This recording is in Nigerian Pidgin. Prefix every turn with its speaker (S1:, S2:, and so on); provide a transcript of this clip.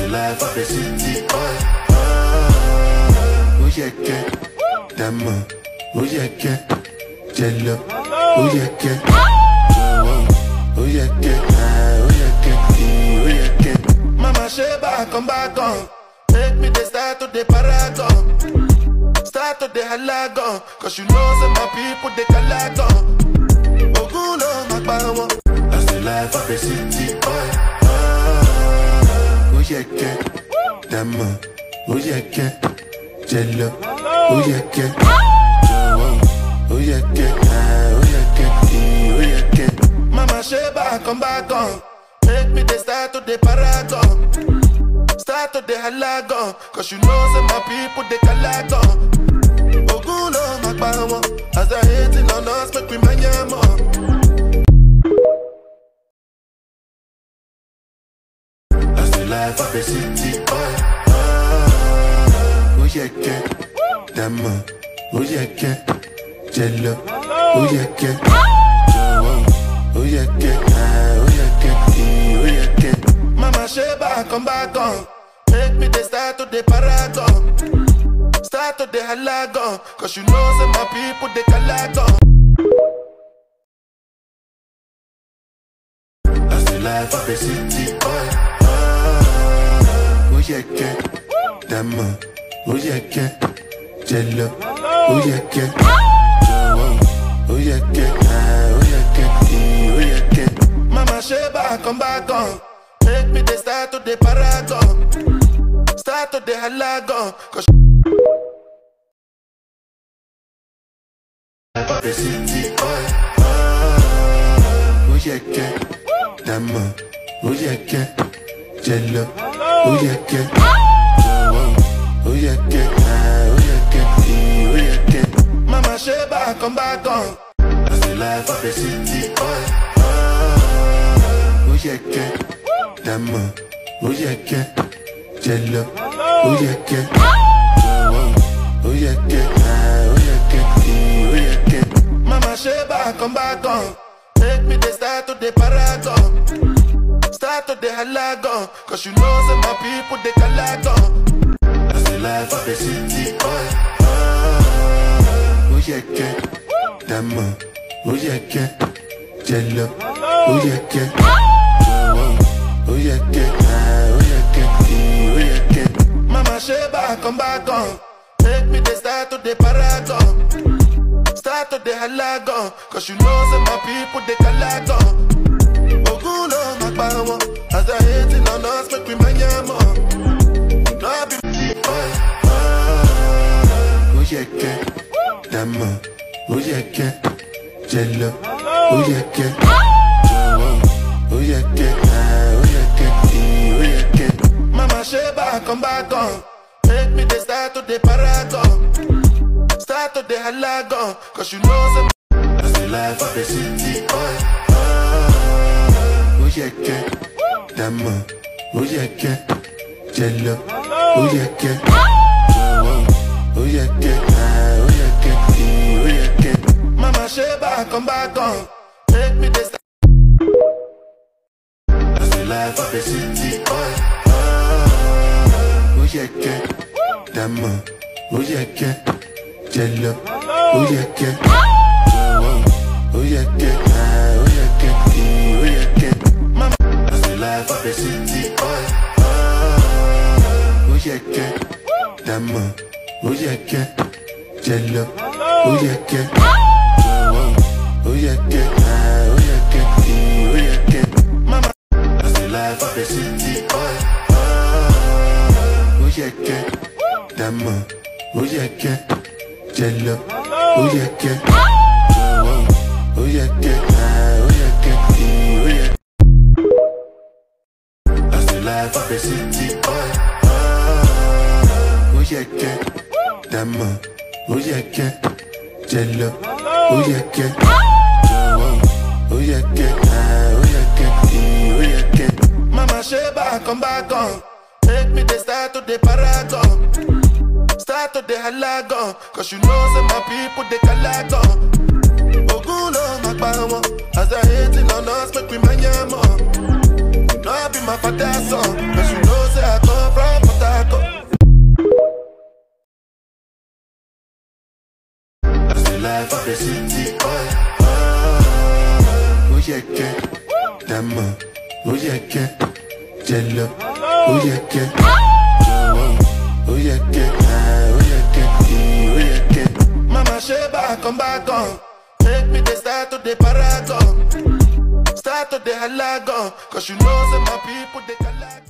S1: the life of a city boy. Ah, oh yeah, yeah. Dama, oh yeah, yeah. Jello, oh yeah, yeah. Oh yeah, yeah. Ah, oh yeah, yeah. Eh, Oh yeah, yeah. Mama Sheba, come back on. Make me the start to the paragon. Start to the halagon. Cause you know, say my people, they calagon. Ogulo, my power. That's the life of a city boy. Ah, oh yeah, yeah. Dama, oh yeah, yeah. Jello, oh yeah, yeah. Oh yeah, yeah. Ah, oh yeah, yeah. Eh, Oh yeah, yeah. Mama Sheba, come back on. Make me the start to the paragon. Start to the halagon. Cause you know, say my people, they calagon. Ogulo, my power. As I hating on us, make we man ya more. That's the life of a city boy. Ah, oh yeah, yeah. Dama, oh yeah, yeah. Jello, oh yeah, yeah. Oh yeah, yeah. Ah, oh yeah, yeah. Eh, Oh yeah, yeah. Mama Sheba, come back on. Make me the start to the paragon. Start to the halagon. Cause you know, say my people, they calagon. That's the life of a city boy. Ah, oh yeah, yeah. Dama, oh yeah, yeah. Jello, oh yeah, yeah. Oh yeah, yeah. Ah, oh yeah, yeah. Eh, Oh yeah, yeah. Mama Sheba, come back on. Make me the start to the paragon. Start to the halagon. Cause life of a city boy. Ah, oh yeah, yeah. Dama, oh yeah, yeah. Jello, oh yeah, yeah. Oh yeah, yeah. Ah, oh yeah, yeah. Eh, Oh yeah, yeah. Mama Sheba, come back on. That's the life of a city boy. Ah, oh yeah, yeah. Dama, oh yeah, yeah. Jello, oh yeah, yeah. Oh yeah, yeah. Ah, oh yeah, yeah. Eh, Oh yeah, yeah. Mama Sheba, come back on. Make me the start to the paragon. Start to the halagon. Cause you know, say my people, they calagon. That's the life of a city boy. Ah, oh yeah, yeah. Dama, oh yeah, yeah. Jello, oh yeah, yeah. Oh yeah, yeah. Ah, oh yeah, yeah. Eh, Oh yeah, yeah. Mama Sheba, come back on. Make me the start to the paragon. Start to the halagon. Cause you know, say my people, they calagon. Ogulo, my power. As I hating on us, make we man ya more. No, I be boy. Ah, oh yeah, yeah. Dama, oh yeah, yeah. Jello, oh yeah, yeah. Oh yeah, yeah. Ah, oh yeah, yeah. Eh, Oh yeah, yeah. Mama Sheba, come back on. Make me the start to the paragon. Start to the halagon. Cause you know, say that's the life of a city boy. Ah, oh yeah, yeah. Dama, oh yeah, yeah. Jello, oh yeah, yeah. Oh yeah, yeah. Ah, oh yeah, yeah. Eh, Oh yeah, yeah. Mama Sheba, come back on. Make me the start. That's the life of a city boy. Ah, oh yeah, yeah. Dama, oh yeah, yeah. Jello, oh yeah, yeah. Oh yeah, yeah. Ah, oh yeah, yeah. Eh, Oh yeah, yeah. Mama, that's the life of a city boy. Ah, oh yeah, yeah. Dama, oh yeah, yeah. Jello, oh yeah, yeah. Oh yeah, yeah. Ah, oh yeah, yeah. Eh, Oh yeah, yeah. Mama, that's the life of a city boy. Ah, oh yeah, yeah. Dama, oh yeah, yeah. Jello, oh yeah, yeah. Oh yeah, yeah. Ah, oh yeah, yeah. Eh, Oh yeah. That's the life of a city boy. Ah, oh yeah, yeah. Dama, oh yeah, yeah. Jello, oh yeah, yeah. Oh yeah, yeah. Ah, oh yeah, yeah. Eh, Oh yeah, yeah. Mama Sheba, come back on. Make me the start to the paragon. Start to the halagon. Cause you know, say my people, they calagon. Ogulo, my power. As I hating on us, make we man ya more. You know I be my father's son. Cause you know, say I come life of the city boy. Oh, oh yeah, yeah. Dama, oh yeah, yeah. Jello, oh yeah, yeah. Joe, oh yeah, yeah. Ah, Oh yeah, yeah. Eh, Oh yeah, yeah. Mama Sheba, come back on. Make me the start to the paragon. Start to the halagon. Cause you know, say my people, they can